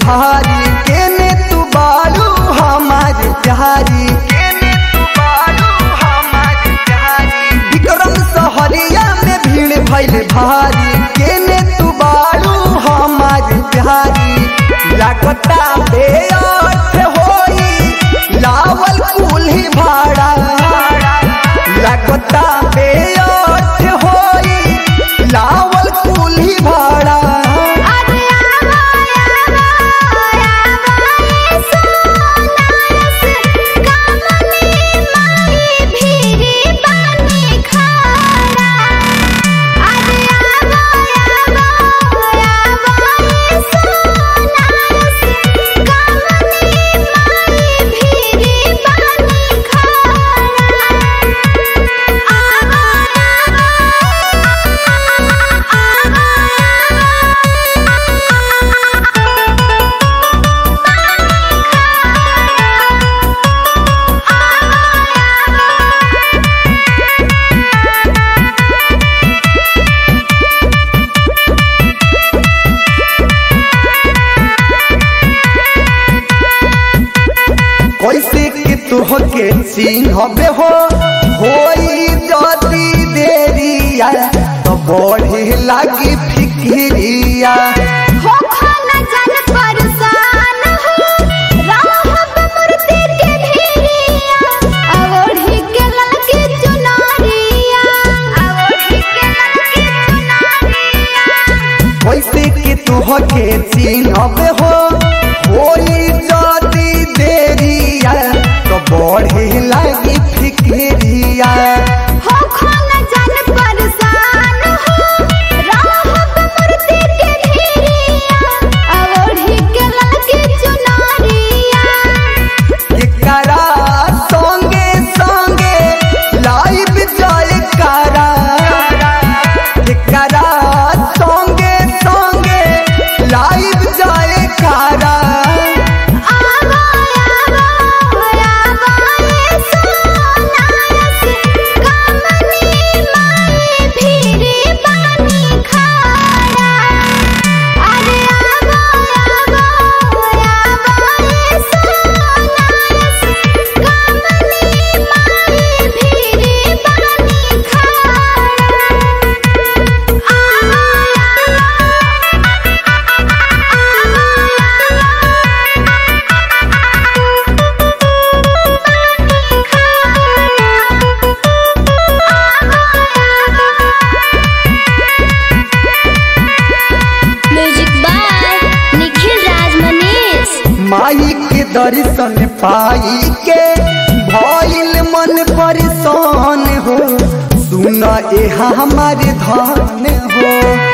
भारी केने तू बारू हमार प्यारी केने तू बारू हमार प्यारी विक्रम सहरिया में भीड़ भइल भारी केने तू बारू हमार प्यारी लागता बेअर्थ होई लावल कुल्ही भाड़ा लागता बेअर्थ होई लावल कुल्ही भाड़ा अरे आवा आवा आवा सोनारस कामनी माई भीरी बानी खारा अरे आवा आवा आवा सोनारस कामनी माई भीरी बानी खारा कैसे कि तुहके चिन्हबे हो होई जदी देरिया तो बढ़े लागी फिक्रिया हो खाना जान परेशान हो राहब मूर्ति के भिरिया अवढ़ी के ललकी चुनरिया अवढ़ी के ललकी चुनरिया कैसे कि तुहके चिन्हबे हो होई जदी देरिया तो बढ़े लागी फिक्रिया हो खाना जान परेशान हो राहब मूर्ति के भिरिया अवढ़ी के ललकी चुनरिया एकरा संगे संगे लाइव जाए करा एकरा संगे संगे लाइव जाए करा आवा आवा आवा ये सोनारस कामनी माई भीरी बानी खारा अरे आवा आवा आवा ये सोनारस कामनी माई भीरी बानी म्यूजिक बाय निखिल राज मनीष माई के दर्शन पाई के भइल मन परेशान हो सुन ए हमारे धन हो